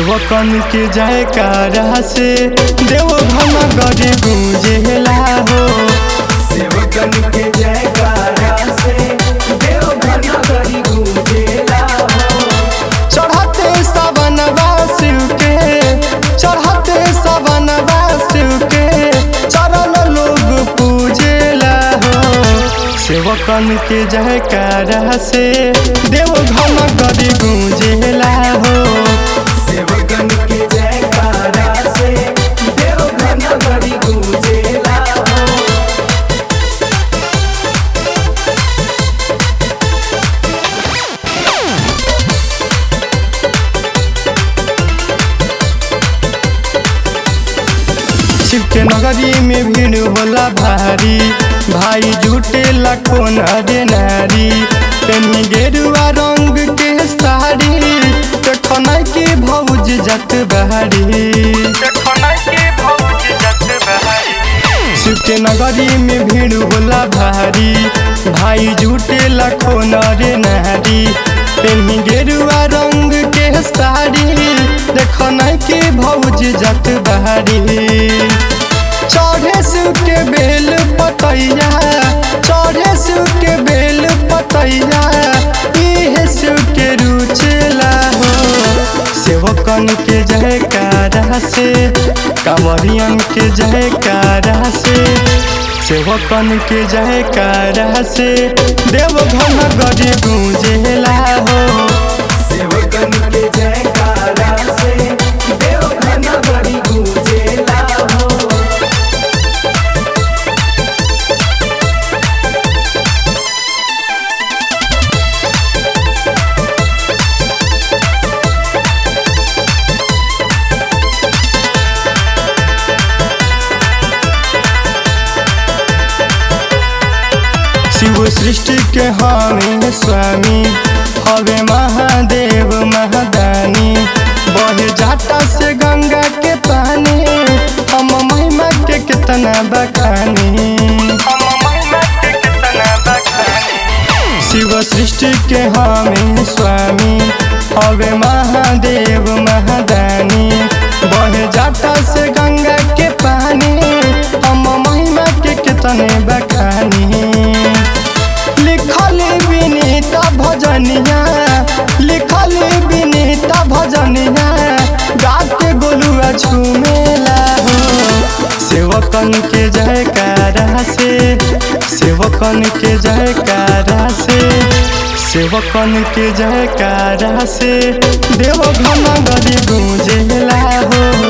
सेवकन के जयकारा से देव घन गरी गूंजेला हो सेवकन के जयकारा से देव घन करी गूंजेला हो चढ़ते सावन शिव के चढ़ते सावन शिव के चरण लोग पूजेला हो सेवकन के जयकारा से देव घन गरी गूंजेला हो सेवकन के जयकारा से देव घन करी गूंजेला हो शिव के नगरी में भीड़ होला भारी भाई जुटे लाखों नरे नारी पेनी गेरुआ रंग के साड़ी देखना के भौज जत बहारी शिव के नगरी में भीड़ होला भारी भाई जुटे लाखों नरे नारी पेनी गेरुआ रंग के साड़ी देखना के भौज जत बहारी चढ़े शिव के बेल पतैया चढ़े शिव के बेल पतैया इहे शिव के रुचेला हो सेवकन के जयकारा से कांवरियन के जयकारा से सेवकन के जयकारा से देव घन गरी गूंजेला हो सेवकन के जयकारा से देव घन करी गूंजेला हो शिव सृष्टि के हमें स्वामी हवे महादेव महादानी बहे जाटा से गंगा के पानी हम महिमा के कितना बखानी शिव सृष्टि के हमें स्वामी हवे महादेव महादानी बहे जाटा से गंगा के पानी हम महिमा के कितने बखानी लिखल विनीता भजनिया लिखल विनीता भजनिया गाके गोलुआ झूमेला हो सेवकन के जयकारा से सेवकन के जयकारा से सेवकन के जयकारा से देव घन गरी गूंजेला हो